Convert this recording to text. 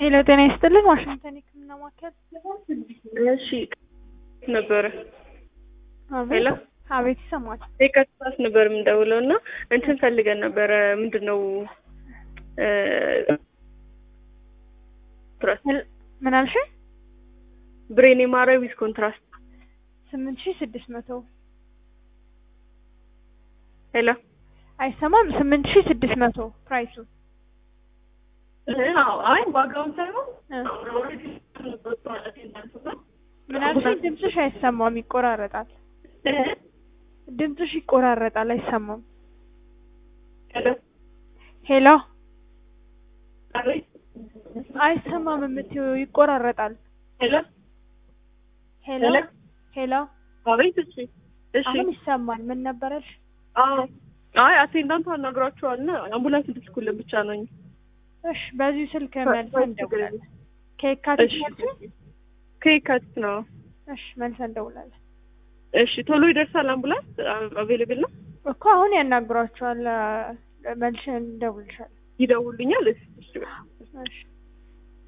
ሄሎ ጤና ይስጥልን ዋሽንግተን የህክምና ማዕከል እሺ ነበረ አቤት ሄሎ አቤት ይሰማል የከሳስ ነበር የምንደውለው እና እንትን ፈልገን ነበረ ምንድን ነው እ ትራስት ምን አልሽ ብሬን የማረ ዊዝ ኮንትራስት ስምንት ሺህ ስድስት መቶ ሄሎ አይሰማም ስምንት ሺህ ስድስት መቶ ፕራይሱ አዎ አይ ዋጋውን ሳይሆን እ ኦልሬዲ ማለት ነው ምን አልሽ ድምፅሽ አይሰማም ይቆራረጣል ድምፅሽ ይቆራረጣል አይሰማም ሄሎ ሄሎ አቤት አይሰማም የምትይው ይቆራረጣል ሄሎ ሄሎ ሄሎ ሄሎ አቤት እሺ እሺ አሁን ይሰማል ምን ነበረሽ አዎ አይ አቴንዳንቱ አናግሯቸዋል እና አምቡላንስ እንድትልኩልን ብቻ ነው እሺ በዚሁ ስልክ መልሰን እንደውላለን ከየካቲት እሺ መልስ ከየካቲት ነው እሺ መልሰን እንደውላለን እሺ ቶሎ ይደርሳል አምቡላንስ አቬሌብል ነው እኮ አሁን ያናግሯቸዋል መልሰን እንደውልሻለን ይደውሉኛል እሺ እሺ እሺ